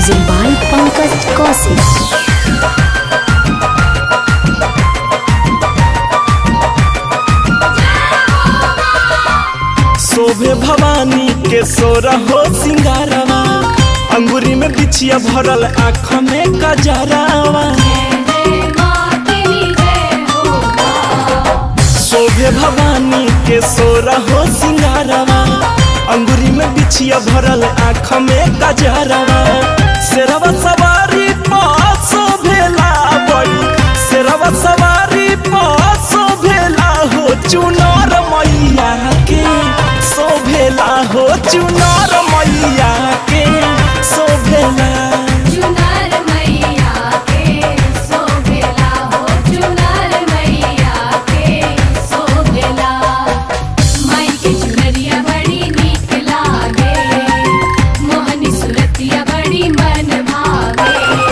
Music by Pankaj Kaushik. शोभे भवानी के सोरा हो सिंगारवा अंगूरी में बिछिया भरल आँख में कजरावा शोभे भवानी के सोरा हो सिंगारवा अंगूरी में बिछिया भरल आँख में कजरावा शेरवा सवारी पास शोभेला बड़ी शेरवा सवारी पास शोभेला हो चुनार मैया के शोभेला हो चुनार मैया के शोभेला चुनार मैया के शोभेला हो चुनार मैया के शोभेला माई के चुनरिया बड़ी नीक लागे मोहनी सुरतिया बड़ी मन भावे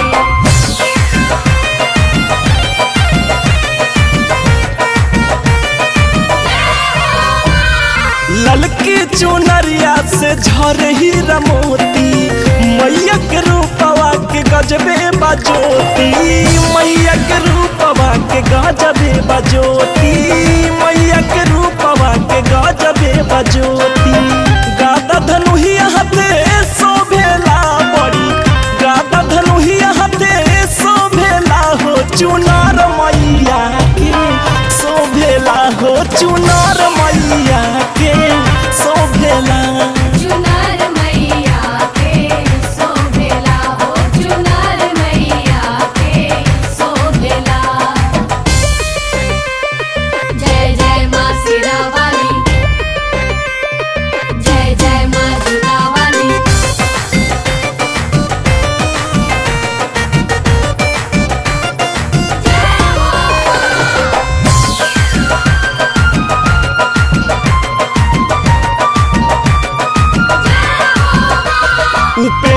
ललकी चुनरिया से झरे ही रमोती मैया के रूपवा के गजबे बजोती मैया के रूपवा के गजबे बजोती मैया के रूपवा के गजबे बजोती गादा धनुहिया हते शोभेला बड़ी गादा धनुहिया हते शोभेला हो चुनार मैया के शोभेला हो चुनार मैया के शोभेला चुनार मैया के शोभेला हो चुनार मैया के शोभेला जय जय माँ सिरा वाली जय जय माँ दुर्गा वाली उप